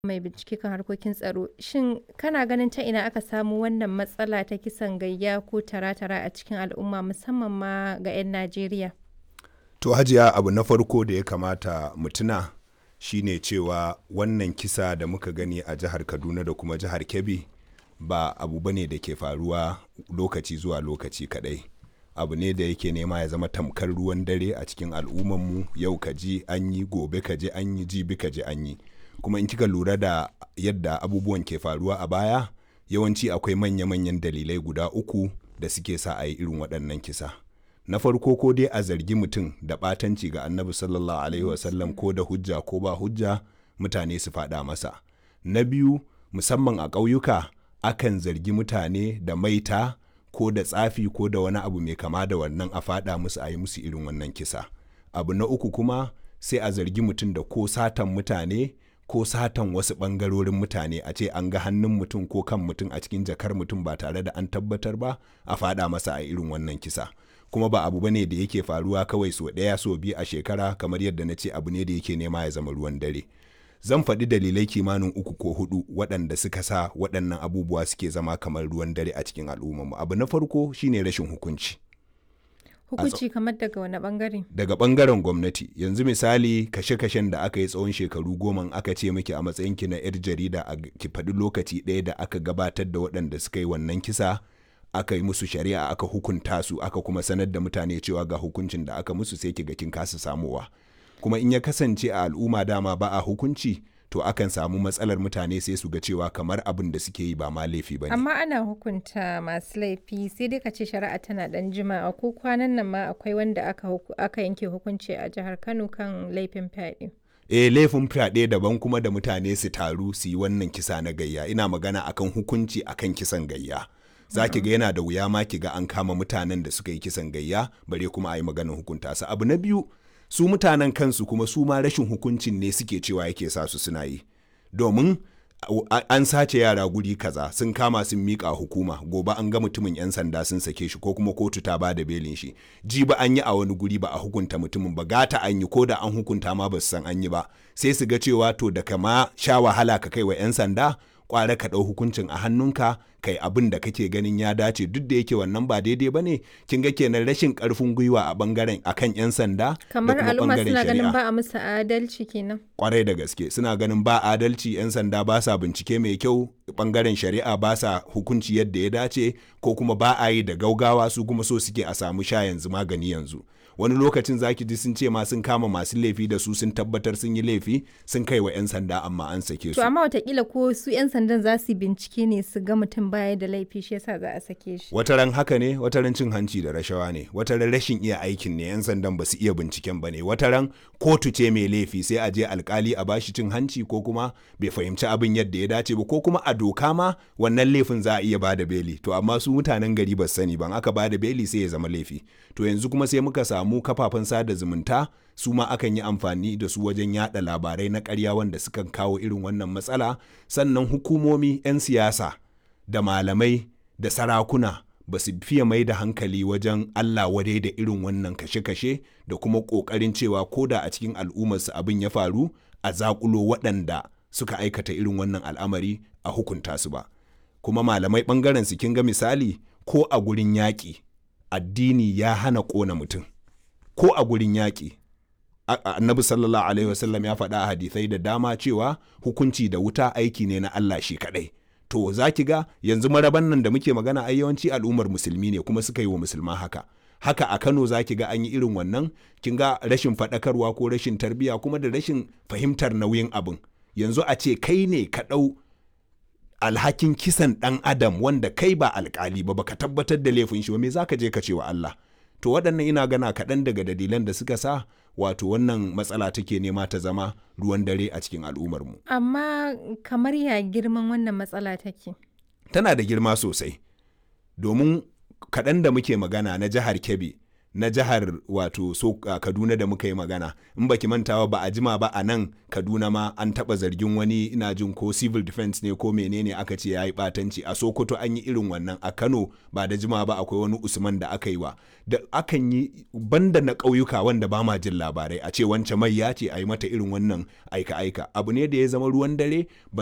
mai bincike kan harkokin tsaro. Shin kana ganin ta ina aka samu wannan matsala ta kisan gayya ko tara-tara a cikin al'umma musamman ma ga 'yan Najeriya? To hajiya abu na farko da ya kamata mu tuna shine cewa wannan kisa da muka gani a jihar Kaduna da kuma jihar Kebbi ba abu bane da ke faruwa lokaci zuwa lokaci kadai. abu ne da yake nema ya zama tamkar ruwan dare a cikin al'ummanmu yau ka ji an yi gobe ka ji an yi jibi ka ji an yi kuma in kika lura da yadda abubuwan ke faruwa a baya yawanci akwai manya-manyan dalilai guda uku da suke sa a yi irin waɗannan kisa na farko ko dai a zargi mutum da ɓatanci ga annabi sallallahu alaihi wasallam ko da hujja ko ba hujja mutane su faɗa masa na biyu musamman a ƙauyuka akan zargi mutane da maita ko da tsafi ko da wani abu mai kama da wannan a faɗa musu a yi musu irin wannan kisa abu na uku kuma sai a zargi mutum da ko satan mutane ko satan wasu ɓangarorin mutane a ce an ga hannun mutum ko kan mutum a cikin jakar mutum ba tare da an tabbatar ba a faɗa masa a irin wannan kisa kuma ba abu bane da yake faruwa kawai so ɗaya so biyu a shekara kamar yadda na ce abu ne da yake nema ya zama ruwan dare zan faɗi dalilai kimanin uku ko hudu waɗanda suka sa waɗannan abubuwa suke zama kamar ruwan dare a cikin al'ummarmu abu na farko shine rashin hukunci Hukunci kamar daga wani bangare? daga ɓangaren gwamnati yanzu misali kashe-kashen da aka yi tsawon shekaru goma aka ce miki a matsayinki na 'yar jarida a ki faɗi lokaci ɗaya da aka gabatar da waɗanda suka yi wannan kisa aka yi musu shari'a aka hukunta su aka kuma sanar da mutane cewa ga hukuncin da aka musu sai ki ga kin kasa samowa kuma in ya kasance a al'umma dama ba a hukunci to akan samu matsalar mutane sai su ga cewa kamar abin da suke yi ba ma laifi ba ne. Amma ana hukunta masu laifi sai dai ka ce shari'a tana dan jima'a ko kwanan nan ma akwai wanda aka, aka yanke hukunci a jihar Kano kan laifin fyaɗe. eh laifin fyaɗe daban kuma da mutane su taru su yi wannan kisa na gayya ina magana akan hukunci akan kisan gayya. za ki ga yana da wuya ma ki ga an kama mutanen da suka yi kisan gayya bare kuma a yi maganin hukunta su abu na biyu su mutanen kansu kuma su ma rashin hukuncin ne suke cewa yake sa su suna yi domin an sace yara guri kaza sun kama sun miƙa hukuma gobe an ga mutumin 'yan sanda sun sake shi ko kuma kotu ta bada belin shi ji ba an yi a wani guri ba a hukunta mutumin ba gata an yi ko da an hukunta ma ba su san an yi ba sai su ga cewa to da kama sha wahala ka kai wa 'yan sanda kware ka ɗau hukuncin a hannunka kai abin da kake ganin ya dace duk da yake wannan ba daidai ba ne kin ga kenan rashin karfin gwiwa a bangaren akan yan sanda kamar al'umma suna ganin ba a musu adalci kenan kwarai da gaske suna ganin ba adalci yan sanda ba sa bincike mai kyau bangaren shari'a ba sa hukunci yadda ya dace ko kuma ba a yi da gaugawa su kuma so suke a samu sha yanzu magani yanzu wani lokacin zaki ji sun ce ma sun kama masu laifi da su sun tabbatar sun yi laifi sun kai wa 'yan sanda amma an sake su. To amma watakila ko su 'yan sandan za su bincike ne su ga mutum baya da laifi shi yasa za a sake shi. Wataran haka ne, wataran cin hanci da rashawa ne, wataran rashin iya aikin ne 'yan sandan ba su iya binciken ba ne, wataran kotu ce mai laifi sai a je alkali a bashi cin hanci ko kuma bai fahimci abin yadda ya dace ba ko kuma a doka ma wannan laifin za a iya bada beli to amma su mutanen gari ba sani ban aka bada beli sai ya zama laifi to yanzu kuma sai muka samu kafafen sada zumunta su ma akan yi amfani da su wajen yada labarai na karya wanda sukan kawo irin wannan matsala sannan hukumomi 'yan siyasa da malamai da sarakuna ba su fiye mai da hankali wajen Allah wadai da irin wannan kashe-kashe da kuma ƙoƙarin cewa ko da a cikin al'ummarsu abin ya faru a zaƙulo waɗanda suka aikata irin wannan al'amari a hukunta su ba kuma malamai ɓangaren su kin ga misali ko a gurin yaƙi addini ya hana ƙona mutum ko a gurin yaƙi annabi sallallahu alaihi wasallam ya faɗa a hadisai da dama cewa hukunci da wuta aiki ne na Allah shi kaɗai to za ki ga yanzu maraban nan da muke magana ai yawanci al'ummar musulmi ne kuma suka yi wa musulman haka haka a Kano za ki ga an yi irin wannan kin ga rashin faɗakarwa ko rashin tarbiyya kuma da rashin fahimtar nauyin abin yanzu a ce kai ne ka ɗau alhakin kisan ɗan adam wanda kai ba alkali ba baka tabbatar da laifin shi ba me za ka je ka ce wa Allah to waɗannan ina gana kaɗan daga dalilan da suka sa wato wannan matsala take nema ta zama ruwan dare a cikin al'ummarmu. Amma kamar ya girman wannan matsala take? Tana da girma sosai, domin kaɗan da muke magana na jihar Kebbi na jihar wato so uh, kaduna da muka yi magana in baki mantawa ba a jima ba a nan kaduna ma an taba zargin wani ina jin ko civil defense ne ko menene aka ce ya yi batanci a sokoto an yi irin wannan a kano ba da jima ba akwai wani usman da aka yi wa da akan yi banda na ƙauyuka wanda ba ma jin labarai a ce wance mai ya ce a yi mata irin wannan aika-aika abu ne da ya zama ruwan dare